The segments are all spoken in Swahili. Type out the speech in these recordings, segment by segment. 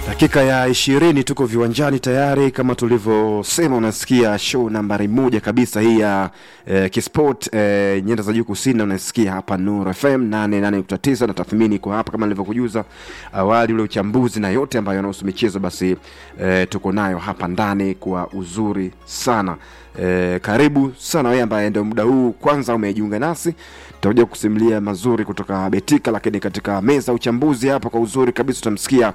Dakika ya ishirini tuko viwanjani tayari, kama tulivyosema, unasikia show nambari moja kabisa hii ya eh, Kisport eh, nyanda za juu kusini, unasikia hapa Nuru FM 88.9 na tathmini iko hapa kama nilivyokujuza awali, ule uchambuzi na yote ambayo yanahusu michezo, basi eh, tuko nayo hapa ndani kwa uzuri sana. Eh, karibu sana wewe ambaye ndio muda huu kwanza umejiunga nasi, tutakuja kusimulia mazuri kutoka Betika, lakini katika meza ya uchambuzi hapa kwa uzuri kabisa utamsikia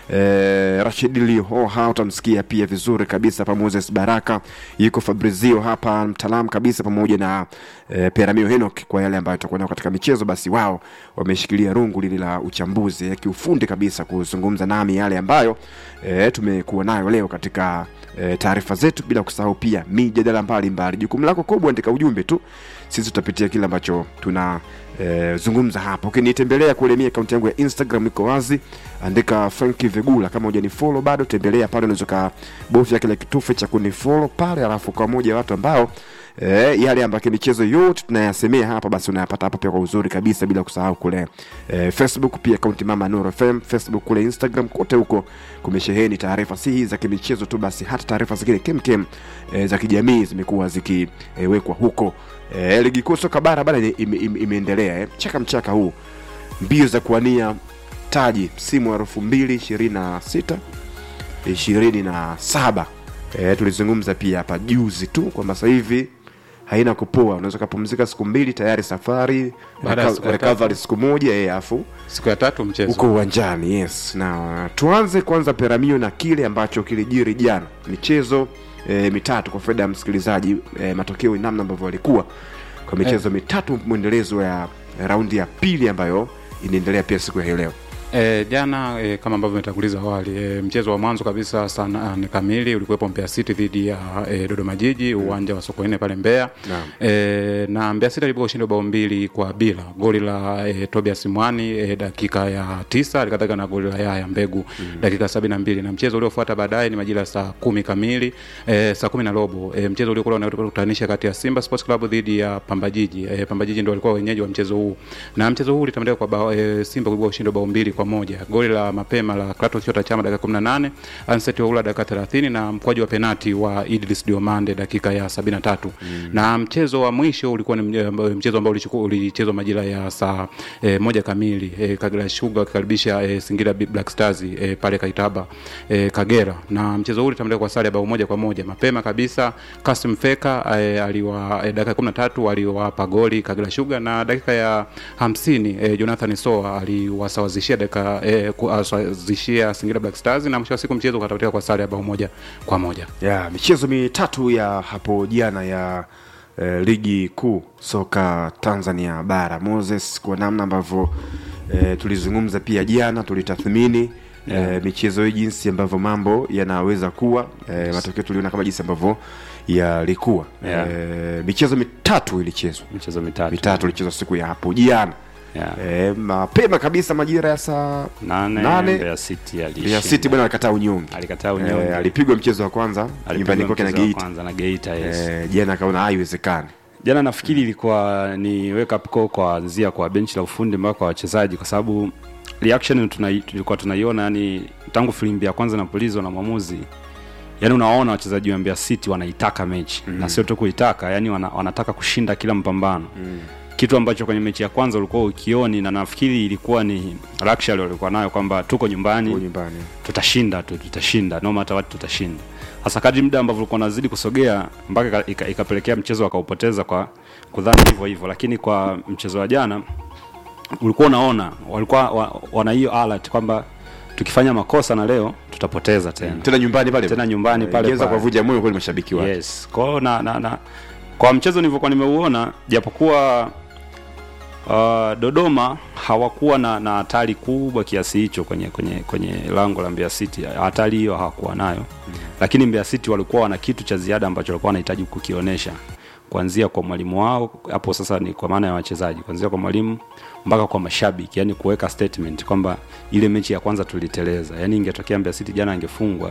eh, Rashid Lihoha, utamsikia pia vizuri kabisa pa Moses Baraka, yuko Fabrizio hapa mtaalamu kabisa, pamoja na eh, Peramio Henok kwa yale ambayo tutakuwa nayo katika michezo. Basi wao wameshikilia rungu lile la uchambuzi ya kiufundi kabisa kuzungumza nami yale ambayo eh, tumekuwa nayo leo katika e, taarifa zetu, bila kusahau pia mijadala mbalimbali. Jukumu lako kubwa, andika ujumbe tu, sisi tutapitia kile ambacho tuna e, zungumza hapa. Ukinitembelea kule, mimi akaunti yangu ya Instagram iko wazi, andika Franki Vegula. Kama hujanifollow bado, tembelea pale, unaweza kubofya kile kitufe cha kunifollow pale, alafu kwa moja watu ambao e, yale ambayo michezo yote tunayasemea hapa, basi unayapata hapa pia kwa uzuri kabisa, bila kusahau kule e, Facebook pia akaunti Mama Nuru FM Facebook, kule Instagram, kote huko kumesheheni taarifa si hizi za kimichezo tu, basi hata taarifa zingine kemkem e, za kijamii zimekuwa zikiwekwa e, huko e, ligi kuu soka bara bana ime, ime, imeendelea e, mchaka mchaka huu mbio za kuwania taji msimu wa elfu mbili ishirini na sita ishirini na saba e, tulizungumza pia hapa juzi tu kwamba sasa hivi haina kupoa, unaweza ukapumzika siku mbili tayari safari Baada ya siku ya recovery tatu. siku moja e, afu siku ya tatu mchezo uko uwanjani yes na tuanze kwanza peramio na kile ambacho kilijiri jana michezo e, mitatu kwa faida ya msikilizaji e, matokeo namna ambavyo walikuwa kwa michezo mitatu mwendelezo ya raundi ya pili ambayo inaendelea pia siku ya hii leo E, jana e, kama ambavyo umetanguliza awali e, mchezo wa mwanzo kabisa saa nane kamili ulikuwepo Mbeya City dhidi ya e, Dodoma Jiji uwanja wa Sokoine pale Mbeya Naam. e, na Mbeya City alipoka ushindi wa bao mbili kwa bila goli la e, Tobias Mwani e, dakika ya tisa alikadhalika na goli la Yaya Mbegu dakika sabini na mbili na mchezo uliofuata baadaye ni majira ya saa kumi kamili e, saa kumi na robo e, mchezo uliokuwa unakutanisha kati ya Simba Sports Club dhidi ya Pamba Jiji e, Pamba Jiji ndio walikuwa wenyeji wa mchezo huu na mchezo huu ulitamatika kwa bao, e, Simba kuibua ushindi wa bao mbili kwa moja goli la mapema la Kratos Chota Chama dakika 18 Anset Oula dakika 30 na mkwaju wa penati wa Idris Diomande dakika ya 73 mm. na mchezo wa mwisho ulikuwa ni mje- mchezo ambao ulichukua- ulichezwa majira ya saa e, moja kamili e, Kagera Sugar wakikaribisha e, Singida Big Black Stars e, pale Kaitaba e, Kagera na mchezo huu ulitamatika kwa sare ya bao moja kwa moja mapema kabisa Kasim Feka e, aliwa e, dakika 13 aliwapa goli Kagera Sugar na dakika ya 50 e, Jonathan Soa aliwasawazishia dakika e, kuwasawazishia Singida Black Stars na mwisho wa siku mchezo ukatamatika kwa sare ya bao moja kwa moja. ya michezo mitatu ya hapo jana ya eh, ligi kuu soka Tanzania bara Moses, kwa namna ambavyo eh, tulizungumza pia jana, tulitathmini eh, michezo hii jinsi ambavyo mambo yanaweza kuwa eh, matokeo tuliona kama jinsi ambavyo yalikuwa Yeah. eh, michezo mitatu ilichezwa michezo mitatu mitatu ilichezwa siku ya hapo jana yeah. eh, mapema kabisa majira ya saa nane, nane. Mbeya City ya alishinda. City bwana alikataa unyonge alikataa unyonge eh, alipigwa mchezo wa kwanza Alipigwa nyumbani kwake na mchezo wa Geita kwanza na Geita yes. Eh, jana akaona haiwezekani jana nafikiri ilikuwa ni wake up call kuanzia kwa benchi la ufundi mpaka kwa wachezaji kwa sababu reaction tuna, tulikuwa tunaiona yani tangu filimbi ya kwanza napulizwa na mwamuzi yani unawaona wachezaji wa Mbeya City wanaitaka mechi mm. na sio tu kuitaka yani wana, wanataka kushinda kila mpambano mm. kitu ambacho kwenye mechi ya kwanza ulikuwa ukioni na nafikiri ilikuwa ni luxury walikuwa nayo kwamba tuko nyumbani huko nyumbani tutashinda tu tutashinda no matter what tutashinda hasa kadri muda ambavyo ulikuwa unazidi kusogea mpaka ika- ika- ikapelekea mchezo wakaupoteza kwa kudhani hivyo hivyo lakini kwa mchezo wa jana ulikuwa unaona walikuwa wa, wana hiyo alert kwamba tukifanya makosa na leo tutapoteza tena tena nyumbani pale Tena nyumbani pale ingeweza pale. kuwavuja moyo kweli mashabiki wake yes kwa hiyo na, na, na kwa mchezo nilivyokuwa nimeuona japokuwa uh, Dodoma hawakuwa na na hatari kubwa kiasi hicho kwenye kwenye kwenye lango la Mbeya City. Hatari hiyo hawakuwa nayo mm. Lakini Mbeya City walikuwa wana kitu cha ziada ambacho walikuwa wanahitaji kukionyesha kuanzia kwa mwalimu wao, hapo sasa ni kwa maana ya wachezaji, kuanzia kwa mwalimu mpaka kwa mashabiki, yani kuweka statement kwamba ile mechi ya kwanza tuliteleza, yani ingetokea Mbeya City jana angefungwa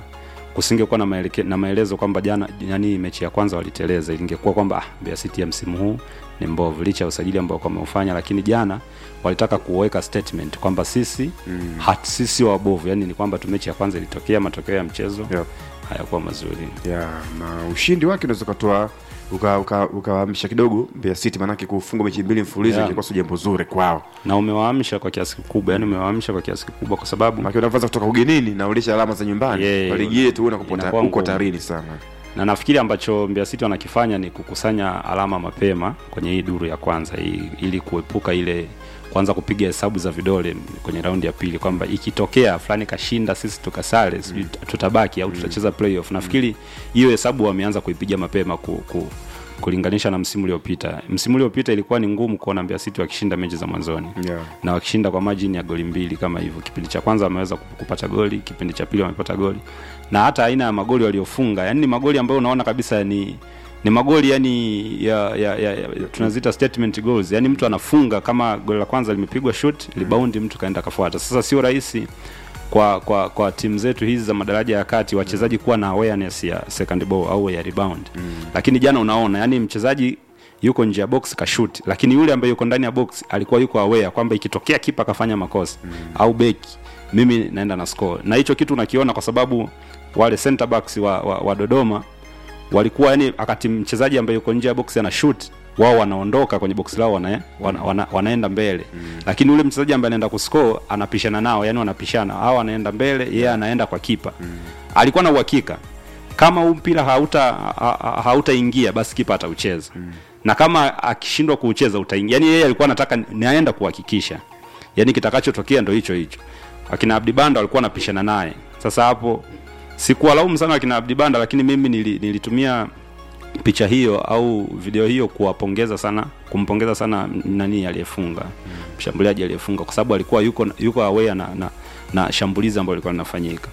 kusingekuwa na, maeleke, na maelezo kwamba jana yani mechi ya kwanza waliteleza ingekuwa kwamba ah, Mbeya City ya msimu huu ni mbovu licha ya usajili ambao wameufanya lakini jana walitaka kuweka statement kwamba sisi mm. hat sisi wabovu yani ni kwamba tu mechi ya kwanza ilitokea matokeo ya mchezo Yep. hayakuwa mazuri ya na ushindi wake unaweza ukatoa ukaamsha uka, ukaamsha kidogo Mbeya City maanake kufunga mechi mbili mfululizo Yeah. ingekuwa sio jambo zuri kwao na umewaamsha kwa kiasi kikubwa yani umewaamsha kwa kiasi kikubwa kwa sababu maana unavyoanza kutoka ugenini na ulisha alama za nyumbani Yeah, kwa ligi yetu una kupota inakuwa uko ngumu. tarini sana na nafikiri ambacho Mbeya City wanakifanya ni kukusanya alama mapema kwenye hii duru ya kwanza hii, ili kuepuka ile kwanza kupiga hesabu za vidole kwenye raundi ya pili kwamba ikitokea fulani kashinda sisi tukasare sijui tutabaki au tutacheza playoff nafikiri hiyo hesabu wameanza kuipiga mapema ku, ku, kulinganisha na msimu uliopita msimu uliopita ilikuwa ni ngumu kuona Mbeya City wakishinda mechi za mwanzoni yeah. na wakishinda kwa margin ya goli mbili kama hivyo kipindi cha kwanza wameweza kup- kupata goli kipindi cha pili wamepata goli na hata aina ya magoli waliofunga yani ni magoli ambayo unaona kabisa ni ni magoli yani ya, ya, ya, ya tunaziita statement goals yani mtu anafunga kama goli la kwanza limepigwa shot libaundi mtu kaenda kafuata sasa sio rahisi kwa kwa kwa timu zetu hizi za madaraja ya kati wachezaji kuwa na awareness ya second ball au ya rebound mm. lakini jana unaona yani mchezaji yuko nje ya box kashoot lakini yule ambaye yuko ndani ya box alikuwa yuko aware kwamba ikitokea kipa kafanya makosa mm. au beki mimi naenda na score na hicho kitu unakiona kwa sababu wale center backs wa, wa, wa Dodoma walikuwa yani wakati mchezaji ambaye yuko nje ya box ana shoot wao wanaondoka kwenye box lao wana, wana, wana, wanaenda mbele mm. lakini ule mchezaji ambaye anaenda kuscore anapishana nao yani wanapishana hao anaenda mbele yeye yeah, anaenda kwa kipa mm. alikuwa na uhakika kama huu mpira hauta ha- ha- hautaingia basi kipa ataucheza mm. na kama akishindwa kuucheza utaingia yani yeye alikuwa anataka naenda kuhakikisha yani kitakachotokea ndo hicho hicho akina Abdi Banda walikuwa wanapishana naye sasa hapo sikuwalaumu sana akina Abdi Banda lakini mimi nili, nilitumia picha hiyo au video hiyo kuwapongeza sana kumpongeza sana nani aliyefunga mshambuliaji aliyefunga kwa sababu alikuwa yuko yuko aware na, na, na shambulizi ambalo lilikuwa linafanyika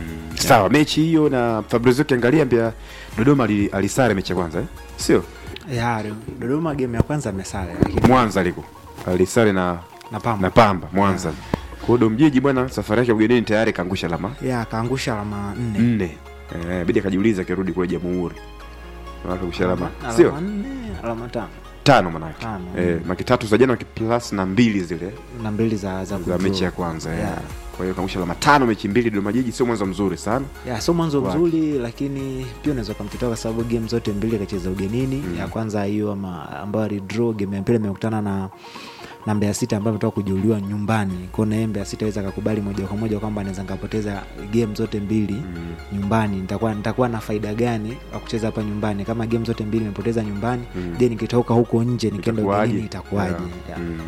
sawa mechi hiyo na Fabrizio ukiangalia Mbeya Dodoma ali- alisare mechi ya kwanza eh? sio ya Dodoma game ya kwanza amesale lakini Mwanza liko alisare na na Pamba na Pamba Mwanza kwa hiyo Domjiji bwana safari yake ugenini tayari kaangusha alama ya akaangusha alama nne nne eh, bidi akajiuliza akirudi kule Jamhuri Maana kaangusha alama Alama sio nne alama tano tano manake Tano. eh, maki tatu za jana plus na mbili zile na mbili za za za kudraw. mechi ya kwanza yeah. Yeah. kwa hiyo kaangusha alama tano mechi mbili Dodoma Jiji sio mwanzo mzuri sana ya sio mwanzo Wake. mzuri lakini pia unaweza ukamtetea kwa sababu game zote mbili akacheza ugenini ya kwanza hiyo ama ambayo alidraw game ya pili amekutana na na Mbeya City ambayo ametoka kujeruhiwa nyumbani kwa na yeye Mbeya City aweza akakubali moja kwa moja kwamba anaweza nikapoteza game zote mbili nyumbani nitakuwa nitakuwa na faida gani wa kucheza hapa nyumbani kama game zote mbili nimepoteza nyumbani je nikitoka huko nje nikienda Itakuwaje? ugenini itakuwaje Yeah. Yeah. Mm.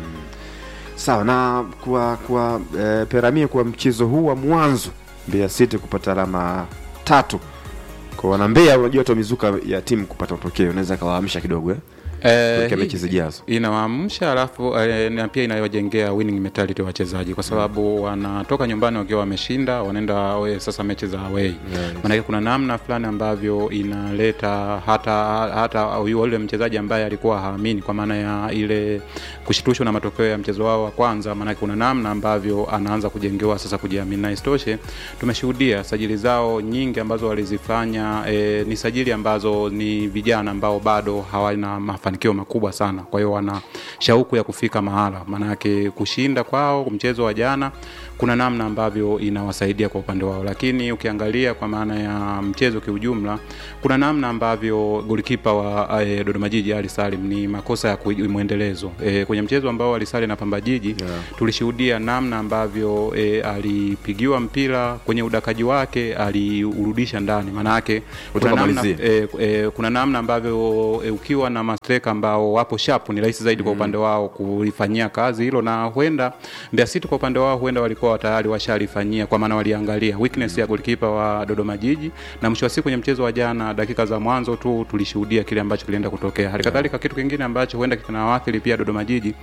sawa na kwa kwa eh, peramia kwa mchezo huu wa mwanzo Mbeya City kupata alama tatu kwa wana Mbeya unajua hata mizuka ya timu kupata matokeo unaweza kawaamsha kidogo eh? Eh, Kuelekea hii- mechi zijazo. inawaamsha alafu eh, na pia inawajengea winning mentality wachezaji kwa sababu wanatoka nyumbani wakiwa wameshinda wanaenda we, sasa mechi za away Yes. maanake kuna namna fulani ambavyo inaleta hata hata yule mchezaji ambaye alikuwa haamini kwa maana ya ile kushitushwa na matokeo ya mchezo wao wa kwanza maanake kuna namna ambavyo anaanza kujengewa sasa kujiamini na isitoshe tumeshuhudia sajili zao nyingi ambazo walizifanya e, ni sajili ambazo ni vijana ambao bado hawana mafanikio makubwa sana kwa hiyo wana shauku ya kufika mahala maanake kushinda kwao mchezo wa jana kuna namna ambavyo inawasaidia kwa upande wao lakini ukiangalia kwa maana ya mchezo kiujumla kuna namna ambavyo golikipa wa e, Dodoma Jiji Ali Salim ni makosa ya kui- mwendelezo e, kwenye mchezo ambao alisali na Pamba Jiji Yeah. tulishuhudia namna ambavyo e, alipigiwa mpira kwenye udakaji wake aliurudisha ndani maanake kuna Kutoka namna, malizie. e, e, kuna namna ambavyo e, ukiwa na mastreka ambao wapo shapu ni rahisi zaidi kwa upande wao kulifanyia kazi hilo na huenda Mbeya City kwa upande wao huenda walikuwa tayari washalifanyia kwa maana waliangalia weakness ya golikipa wa Dodoma Jiji na mwisho wa siku kwenye mchezo wa jana dakika za mwanzo tu tulishuhudia kile ambacho kilienda kutokea hali kadhalika kitu kingine ambacho huenda kinawaathiri pia Dodoma Jiji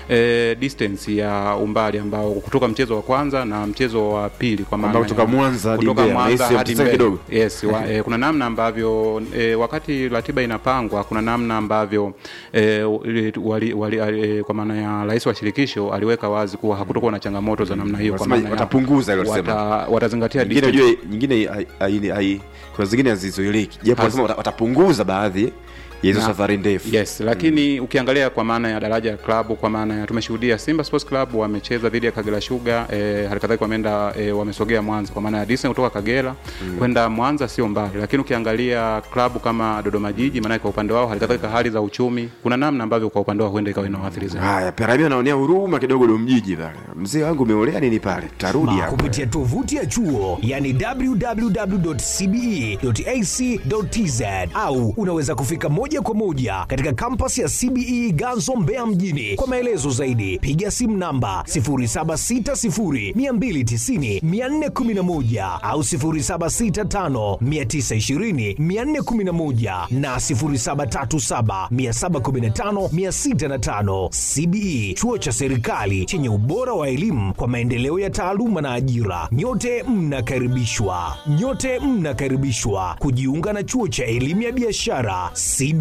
e, distance ya umbali ambao kutoka mchezo wa kwanza na mchezo wa pili kwa maana Ambao kutoka ya- Mwanza hadi kutoka Mbeya, Mwanza nahisi hadi mteseka Mbeya. kidogo. Yes, wa, e, kuna namna ambavyo e, wakati ratiba inapangwa kuna namna ambavyo ambayo e, wali, wali, e, kwa maana ya rais wa shirikisho aliweka wazi kuwa hakutokuwa na changamoto za namna hiyo kwa Wanasema maana ya- watapunguza hilo wata, sema. watazingatia nyingine distance. unajua nyingine hai- hai- hai- kuna zingine hazizuiliki japo Hazi- wanasema wata- watapunguza baadhi ya hizo Na- safari ndefu yes lakini ukiangalia kwa maana ya daraja ya klabu kwa maana ya tumeshuhudia simba sports club wamecheza dhidi ya kagera sugar e, halikadhalika wameenda e, wamesogea mwanza kwa maana ya distance kutoka kagera kwenda mwanza sio mbali lakini ukiangalia klabu kama dodoma jiji maanake kwa upande wao halikadhalika hali za uchumi kuna namna ambavyo kwa upande wao huenda ikawa inawaathiri zaidi haya piramia anaonea huruma kidogo domjiji pale mzee wangu umeolea nini pale tarudi hapo kupitia tovuti ya chuo yani www.cbe.ac.tz au unaweza kufika moja kwa moja katika kampasi ya cbe ganzo mbeya mjini kwa maelezo zaidi piga simu namba 760290411 au 765920411 na 0737715605 cbe chuo cha serikali chenye ubora wa elimu kwa maendeleo ya taaluma na ajira nyote mnakaribishwa nyote mnakaribishwa kujiunga na chuo cha elimu ya biashara cbe